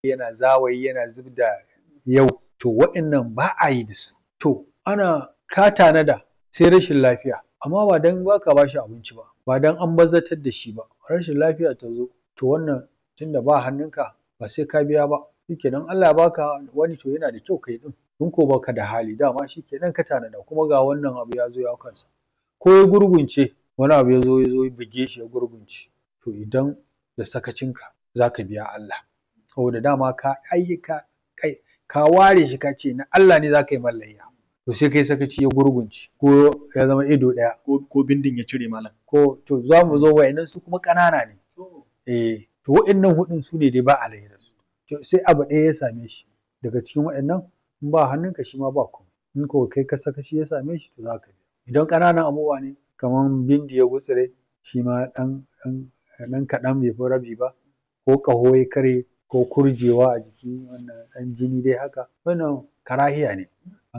yana zawayi yana zub da yau to waɗannan ba a yi da su to ana ka tanada sai rashin lafiya amma ba dan ba ka ba shi abinci ba ba dan an banzatar da shi ba rashin lafiya ta zo to wannan tunda ba hannunka ba sai ka biya ba shikenan Allah ya baka wani to yana da kyau kai ɗin in ko baka da hali dama shikenan ka tanada kuma ga wannan abu ya zo ya hau kansa ko ya gurgunce wani abu ya zo ya zo ya buge shi ya gurgunce to idan da sakacinka za ka biya Allah saboda dama ka ai ka kai ka ware shi ka ce na Allah ne za ka yi mar layya to sai kai sakaci ya gurgunce ko ya zama ido ɗaya ko bindin ya cire malam ko to za mu zo wa'innan su kuma ƙanana ne eh to wa'innan huɗun su ne dai ba a layya da su to sai abu ɗaya ya same shi daga cikin wa'innan in ba hannunka shi ma ba komai in ko kai ka sakaci ya same shi to za ka biya idan ƙananan abubuwa ne kamar bindi ya gutsire shi ma ɗan ɗan ɗan kaɗan bai fi rabi ba ko ƙaho ya karye ko kurjewa a jiki wannan ɗan jini dai haka wannan karahiya ne